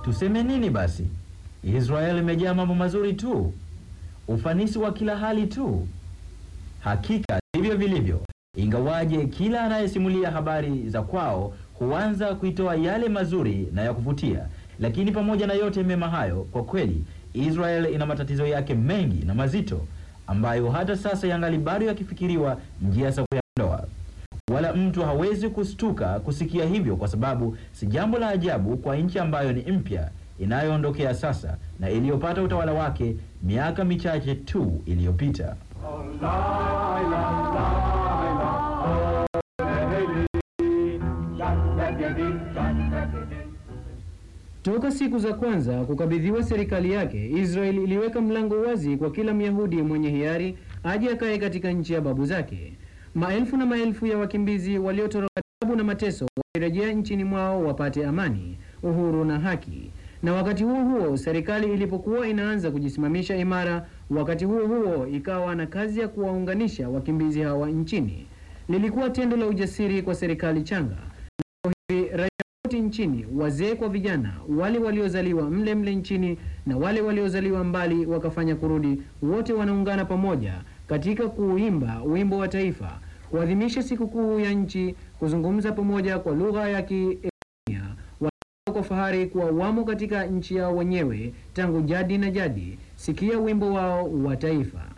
Tuseme nini basi? Israeli imejaa mambo mazuri tu, ufanisi wa kila hali tu. Hakika ndivyo vilivyo, ingawaje kila anayesimulia habari za kwao huanza kuitoa yale mazuri na ya kuvutia. Lakini pamoja na yote mema hayo, kwa kweli Israel ina matatizo yake mengi na mazito ambayo hata sasa yangali bado yakifikiriwa njia za kuyaondoa. Wala mtu hawezi kustuka kusikia hivyo, kwa sababu si jambo la ajabu kwa nchi ambayo ni mpya inayoondokea sasa na iliyopata utawala wake miaka michache tu iliyopita. Toka siku za kwanza kukabidhiwa serikali yake, Israel iliweka mlango wazi kwa kila Myahudi mwenye hiari aje akae katika nchi ya babu zake. Maelfu na maelfu ya wakimbizi waliotoroka tabu na mateso walirejea nchini mwao wapate amani, uhuru na haki. Na wakati huo huo, serikali ilipokuwa inaanza kujisimamisha imara, wakati huo huo ikawa na kazi ya kuwaunganisha wakimbizi hawa nchini. Lilikuwa tendo la ujasiri kwa serikali changa. Leo hivi raia wote nchini, wazee kwa vijana, wale waliozaliwa mle mle nchini na wale waliozaliwa mbali wakafanya kurudi, wote wanaungana pamoja katika kuimba wimbo wa taifa, kuadhimisha sikukuu ya nchi, kuzungumza pamoja kwa lugha ya Kiebrania, wanao kwa fahari kuwa wamo katika nchi yao wenyewe tangu jadi na jadi. Sikia wimbo wao wa taifa.